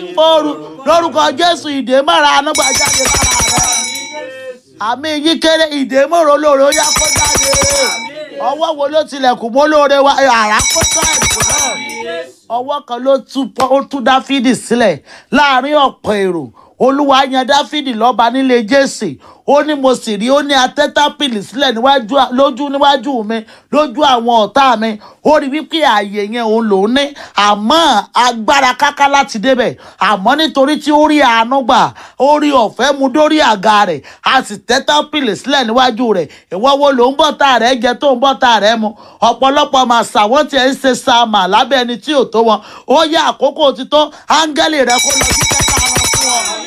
fòrù lórúkọ jésù ìdè mára anágbà jáde lára rẹ àmì yí kéré ìdè mòrò lóore ó yá kó jáde ọwọ́ wo ló tilẹ̀kùn mọ́ lóore wa àrà kó tó ẹ̀kọ́ náà ọwọ́ kan ló tú pọ́- ó tú dáfídì sílẹ̀ láàrin ọ̀pọ̀ èrò olúwa yan dáfídì lọ́ba nílé jésè ó ní mo sì rí ó ní atẹ́tápìlì sílẹ̀ níwájú à- lójú níwájú mi lójú àwọn ọ̀tá mi ó rí wípé ààyè yẹn òun lòún ní àmọ́ agbára káká láti débẹ̀ àmọ́ nítorí tí ó rí àánú gbà ó rí ọ̀fẹ́ mu dórí àga rẹ̀ a sì tẹ́tápìlì sílẹ̀ níwájú rẹ̀ ìwọ wo ló ń bọ́ta rẹ̀ jẹ tó ń bọ́ta rẹ̀ mu ọ̀pọ̀lọpọ̀ màsà wọ́n tiẹ̀ ń ṣe sàmà lábẹ́ ẹni tí ò tó wọn ó yẹ àkókò ti tó áńgẹ́lì rẹ̀ kó lọ sí kẹta wọn fún ọ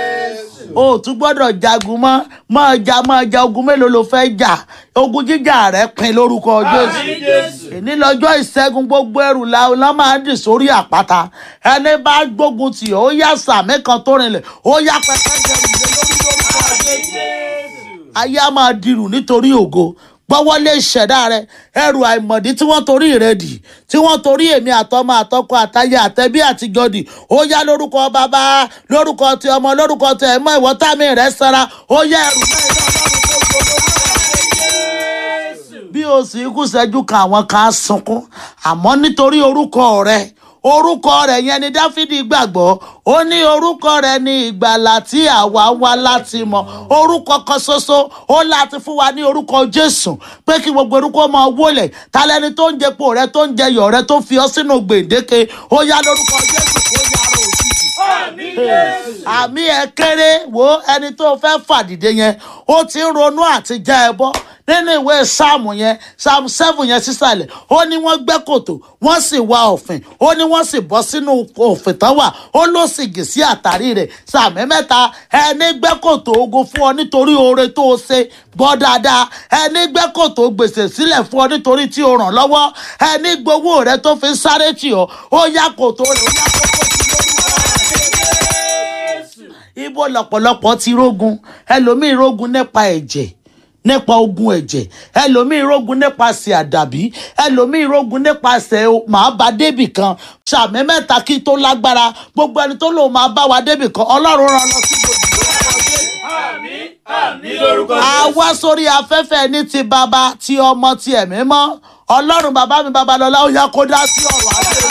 o ò tún gbọ́dọ̀ jagun mọ́ máa ja máa ja ogun mélòó ló fẹ́ jà ogun jíjà rẹ̀ pin lórúkọ jésù èní lọ́jọ́ ìṣẹ́gun gbogbo ẹrù la la máa ń dì sórí àpáta ẹni bá gbógun tì ó yá sàmì kan tó rinlẹ̀ ó yá pẹpẹ jẹrù lé lórí lórúkọ jésù ayé á máa dirù nítorí ògo gbọ́wọ́lé ìṣẹ̀dá rẹ ẹrù àìmọ̀dí tí wọ́n torí rẹ dì tí wọ́n torí èmi àtọmọ àtọkọ àtayé àtẹbí àtijọ́ dì ó yá lórúkọ bàbá lórúkọ ti ọmọ lórúkọ ti ẹ̀mọ́ ìwọ tàmí rẹ sara ó yá ẹrù náà iná ọlọ́run tó gbogbo bí o sì kú sẹ́jú kan àwọn kan á sunkún àmọ́ nítorí orúkọ rẹ orúkọ rẹ yẹn ni dáfídì gbàgbọ́ ó ní orúkọ rẹ ní ìgbàlà tí àwa wá láti mọ orúkọ kan ṣoṣo ó láti fún wa ní orúkọ jésù pé kí gbogbo orúkọ máa wọlé talẹni tó ń jẹpo rẹ tó ń jẹyọ rẹ tó fi ọ sínú gbèǹdéke ó yá lórúkọ jésù kó yára òjijì àmì ẹ kéré wo ẹni tó fẹ́ fàdìde yẹn ó ti ń ronú àti já ẹ bọ́ nínú ìwé sáàmù yẹn sáàmù seven yẹn sísàlẹ̀ ó ní wọ́n gbẹ́ kòtò wọ́n sì wá òfin ó ní wọ́n sì bọ́ sínú òfin tán wà ó ló sì gì sí àtàrí rẹ̀ sàmì mẹ́ta ẹni gbẹ́ kòtò ogun fún ọ nítorí oore tó o ṣe gbọ́ dáadáa ẹni gbẹ́ kòtò gbèsè sílẹ̀ fún ọ nítorí tí o ràn lọ́wọ́ ẹni gbowó rẹ tó fi ń sáré tì ọ́ ó yá kòtò rẹ̀ ó yá kókó sí lórúkọ ibo lọ̀pọ̀lọpọ̀ ti rógun ẹlòmíì rógun nípa ẹ̀jẹ̀ nípa ogun ẹ̀jẹ̀ ẹlòmíì rógun nípasẹ̀ àdàbí ẹlòmíì rógun nípasẹ̀ o- màá bá débì kan sàmì mẹ́ta kí tó lágbára gbogbo ẹni tó lòun máa bá wa débì kan ọlọ́run rán lọ sí gbòdì ní lórúkọ a wá sórí afẹ́fẹ́ ní ti bàbá ti ọmọ ti ẹ̀mí mọ́ ọlọ́run bàbá mi babalọ́lá ó yá kó dá sí ọ̀rọ̀ ayé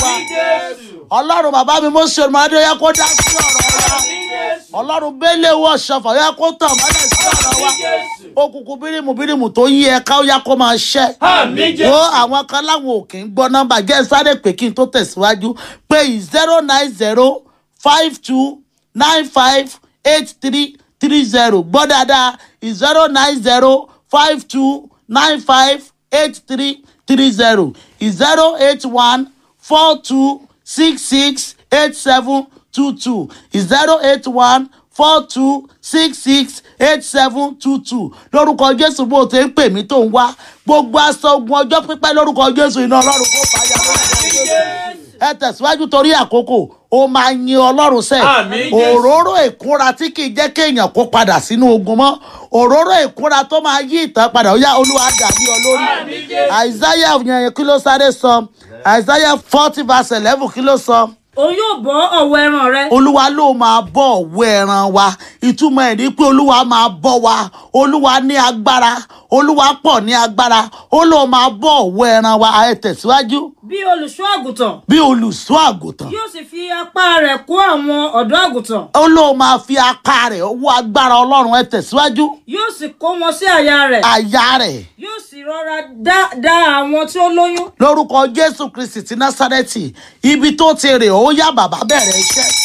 wa ọlọ́run bàbá mi mọ́sẹ̀ ọmọdé ó yá kó dá sí ọ̀rọ̀ wa ọlọ́run bẹ́lẹ̀ wọ̀ ṣọfọ̀ ó yá kó tàn mọ́lẹ̀ sí ọ̀rọ̀ wa òkùnkùn bírímù bírímù tó yí ẹ̀ka ó yá kó máa ṣẹ́ wo àwọn kan láwọn ò kì í gbọ́ nọ́mbà jẹ́ sáré pé kí n tó tẹ̀síwájú pé zero nine zero five two nine five eight three three zero gbọ́ dáadáa zero nine zero five two nine five eight three three zero zero eight one four two six six eight seven two two zero eight one four two six six eight seven two two lórúkọ jésù bó o ti ń pè mí tó ń wá gbogbo aṣọ ogun ọjọ́ pípẹ́ lórúkọ jésù iná ọlọ́run kó fàyà lórúkọ jésù ẹ tẹ̀síwájú torí àkókò ó máa yin ọlọ́run sẹ́ Àmín, Jésù. òróró ìkúnra tí kì í jẹ́ kéèyàn kó padà sínú ogun mọ́ òróró ìkúnra tó máa yí ìtàn padà ó yá olúwa dàbí ọ lórí Àmín, Jésù. àìsáyà yẹn kí ló sáré sọ àìsáyà forty verse eleven kí ló sọ òun yóò bọ́ ọ̀wọ́ ẹran rẹ olúwa ló máa bọ́ ọ̀wọ́ ẹran wa ìtumọ̀ ẹ̀ ní pé olúwa máa bọ́ wa olúwa ní agbára olúwa pọ̀ ní agbára ó ló máa bọ́ ọ̀wọ́ ẹran wa ẹ tẹ̀síwájú bí olùṣọ́ àgùntàn bí olùṣọ́ àgùntàn yóò sì fi apá rẹ̀ kó àwọn ọ̀dọ́ àgùntàn ó ló máa fi apá rẹ̀ owó agbára ọlọ́run ẹ tẹ̀síwájú yóò sì kó wọn sí àyà rẹ̀ àyà rẹ̀ yóò sì rọra dá dá àwọn tí ó lóyún lórúkọ jésù kristi ti násárẹ́tì ibi tó ti rè ó yá bàbá bẹ̀rẹ̀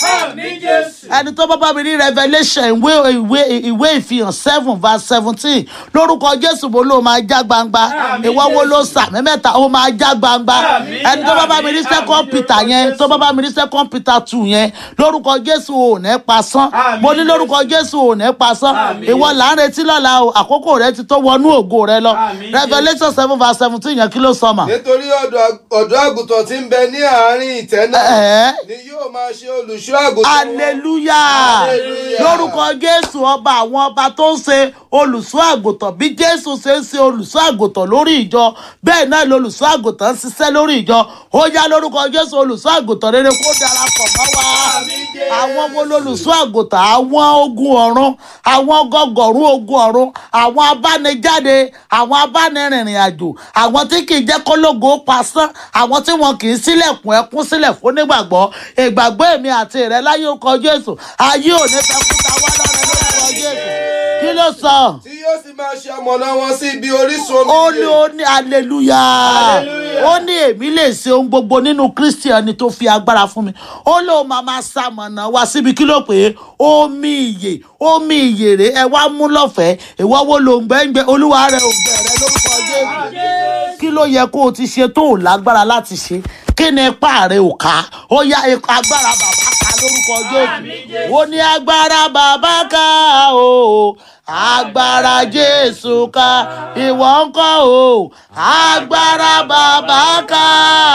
iṣẹ́ ẹni tó bá bá mi ní revelation ìwé ìwé ìwé ìfihàn seven verse seventeen lórúkọ jésù mo ló máa já gbangba ìwọ wo ló sàmì mẹ́ta ó máa já gbangba ẹni tó bá bá mi ní second peter yẹn tó bá bá mi ní second peter two yẹn lórúkọ jésù ò ní pasán mo ní lórúkọ jésù ò ní pasán ìwọ là ń retí lọ́la o àkókò rẹ ti tó wọnú ògo rẹ lọ revelation seven verse seventeen yẹn kí ló sọ mà. nítorí ọ̀dọ́ ọ̀dọ́ àgùntàn tí ń bẹ ní àárín ìtẹ́ náà Ẹ̀ẹ́. ni yóò máa ṣe olùṣọ́ àgùntàn wọn. hallelujah Hallelujah. lórúkọ jésù ọba àwọn ọba tó ń ṣe olùṣọ́ àgùntàn bí jésù ṣe ń ṣe olùṣọ́ àgùntàn lórí ìjọ bẹ́ẹ̀ náà lolùṣọ́ àgùntàn ń ṣiṣẹ́ lórí ìjọ ó yá lórúkọ jésù olùṣọ́ àgùntàn rere kó darapọ̀ mọ́ wa àwọn wo lolùṣọ́ àgùntàn àwọn ogun ọ̀run àwọn gọgọ̀rún ogun ọ̀run àwọn abánijáde àwọn abánirìnrìn àjò àwọn tí kì í jẹ́ kólógo pasán àwọn tí wọn kì í sílẹ̀kùn ẹkún sílẹ̀ fún nígbàgbọ́ ìgbàgbọ́ èmi àti rẹ láyé ó kọ Jésù ayé ò ní fẹ́ kúta wá lọ́rẹ́ lórúkọ Jésù kí ló sọ tí yóò sì máa ṣe ọmọnà wọn sí ibi orísun omi ó ní ìyè. ó ní aleluya ó ní èmi lè ṣe ohun gbogbo nínú kristi ẹni tó fi agbára fún mi ó lóun máa máa ṣamọ̀nà wá síbi kí ló pè é omi ìyè omi ìyè rè ẹ wá mú lọ́fẹ̀ẹ́ ìwọ wo ló ń gbẹ́ngbẹ́ olúwa rẹ ò bẹ̀rẹ̀ lórúkọ jésù kí ló yẹ kó o ti ṣe tó o lágbára láti ṣe kí ni ipá rẹ ò ká ó yá ipa agbára bàbá ká lórúkọ jésù ó ní agbára bàbá ká o agbára jésù ká ìwọ ń kọ́ o agbára bàbá ká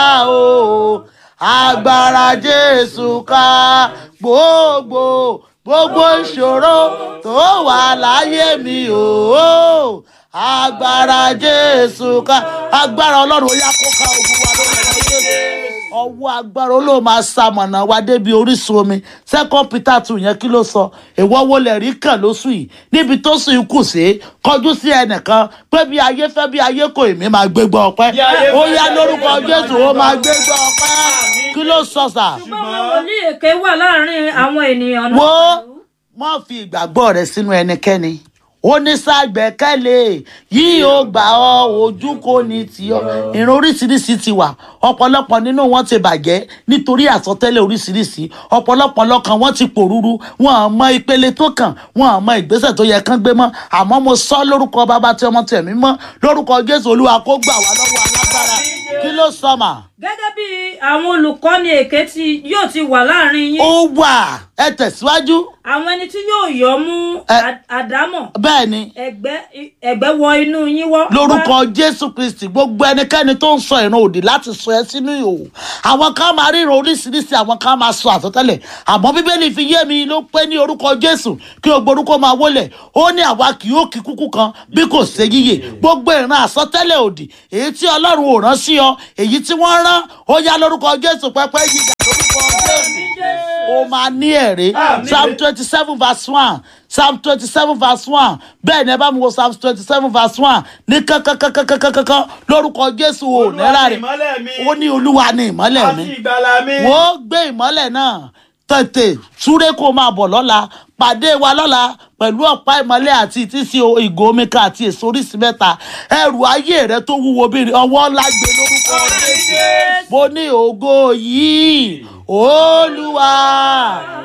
o agbára jésù ká gbogbo gbogbo ìṣòro tó wà láyé mi o agbára jésù ká agbára ọlọ́run ó yá kó ká ogun wa lórúkọ jésù ọwọ́ agbára olóò máa ṣamọ̀nà wa débi orísun omi second peter two yẹn kí ló sọ ìwọ wo lè rí kàn lóṣù yìí níbi tó sùn kù sí kọjú sí ẹnìkan pé bí ayé fẹ́ bí ayé kò èmi máa gbégbá ọpẹ́ Bí ayé ó fẹ́, yá bí lórúkọ ayé kò, jésù ó máa gbégbá ọpẹ́ kí ló sọ sà ṣùgbọ́n àwọn wòlíì èké wà láàrin àwọn ènìyàn náà wo pẹ̀lú. má fi ìgbàgbọ́ rẹ sínú ẹnikẹ́ni onísàgbẹ́kẹ̀lé yìí ó gbà ọ́ ojú kò ní tì ọ́ ìran oríṣiríṣi ti wà ọ̀pọ̀lọpọ̀ nínú wọn ti bàjẹ́ nítorí àsọtẹ́lẹ̀ oríṣiríṣi ọ̀pọ̀lọpọ̀ lọ́kàn wọn ti pòrúurú wọn à mọ ìpele tó kàn wọn à mọ ìgbésẹ̀ tó yẹ kán gbé mọ́ àmọ́ mo sọ lórúkọ bàbá tí ọmọ tí ẹ̀mí mọ́ lórúkọ jésù olúwa kó gbà wá lọ́wọ́ alágbára kí ló sọ mà gẹ́gẹ́ bí àwọn olùkọ́ni èké tí yóò ti wà láàrin yín ó wà ẹ tẹ̀síwájú àwọn ẹni tí yóò yọ mú Ẹ- à- àdámọ̀ bẹ́ẹ̀ ni ẹ̀gbẹ́ ẹ̀gbẹ́ wọ inú yín wọ́. lórúkọ jésù kristi gbogbo ẹnikẹ́ni tó ń sọ ìran òdì láti sọ ẹ sínú ìhòòhò àwọn kan máa ríran oríṣiríṣi àwọn kan máa sọ àsọtẹ́lẹ̀ àmọ́ bíbélì fi yé mi ló pé ní orúkọ jésù kí o gborúkọ máa wólẹ̀ ó ní àwa kì yóò kí kúkú kan bí kò ṣe yíyè gbogbo ìran àsọtẹ́lẹ̀ òdì èyí tí ọlọ́run ò rán sí ọ èyí tí wọ́n rán ó yá lórúkọ jésù pẹ́pẹ́ yíga lórúkọ jésù ó máa ní ẹ̀rí psalm twenty seven verse one psalm twenty seven verse one bẹ́ẹ̀ ni ẹ bá mi wo psalm twenty seven verse one ní kankankankankankan lórúkọ jésù ò ní Olúwa ni ráre ìmọ́lẹ̀ mi. ó ní olúwa ní ìmọ́lẹ̀ mi àti ìgbàlà mi. wò ó gbé ìmọ́lẹ̀ náà tètè súré kó máa bọ̀ lọ́la pàdé wa lọ́la pẹ̀lú ọ̀pá ìmọ́lẹ̀ àti ìtísí ìgò omi kan àti èso oríṣi mẹ́ta ẹrù ayé rẹ tó wúwo bí ọwọ́ ńlá gbé lórúkọ jésù mo ní ògo yìí olúwa